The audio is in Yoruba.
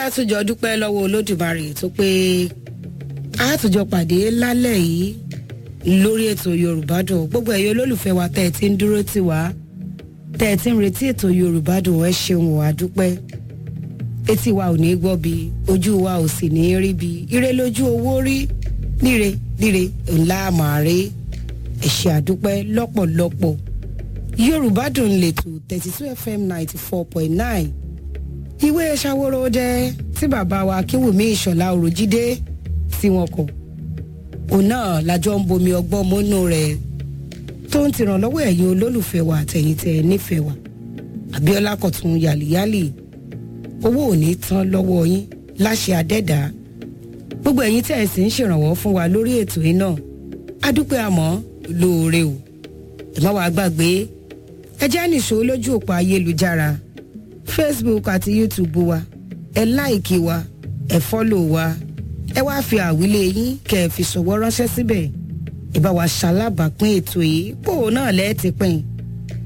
àtúnjọ dúpẹ́ lọ́wọ́ olódùmarè tó pé àtúnjọ pàdé lálẹ́ yìí lórí ètò yorùbá dùn gbogbo ẹ̀yọ́ olólùfẹ́ wa tẹ́ ẹ ti ń dúró tì wá tẹ́ ẹ ti ń retí ètò yorùbá dùn ẹ ṣeun wà dúpẹ́ etí wa ò ní gbọ́ bí ojú wa ò sì ní rí bí ire lójú owó rí níre níre ńlá màrí ẹ̀ṣẹ̀ àdúpẹ́ lọ́pọ̀lọpọ̀ yorùbá dùn lètò thirty two fm ninety four point nine ìwé ṣàwòrò jẹ́ tí bàbá wa kíwùmí ìṣọ̀lá òròjídé tí wọn kọ òun náà lájọ ń bomi ọgbọ́n mọ́nú rẹ̀ tó ń tìrànlọ́wọ́ ẹ̀yin olólùfẹ́ wa àtẹ̀yìntẹ̀ nífẹ̀ẹ́ wa abiola kọ̀tún yàlíyàlì owó ò ní tán lọ́wọ́ yín láṣẹ adẹ́dàá gbogbo ẹ̀yin tẹ̀ sí ń ṣèrànwọ́ fún wa lórí ètò yìí náà adúpẹ́ àmọ́ lóore o ẹ má wàá gbàgbé ẹ jẹ́ nìṣó lójú òpó ayélujára facebook àti youtube wa ẹ láìkí wa ẹ fọ́lò wa ẹ wá fi àwílé yín kẹ ẹ fi ṣọwọ́ ránṣẹ́ síbẹ̀ ẹ bá wa ṣalábàápín ètò yìí kó o náà lẹ́ẹ̀ ti pín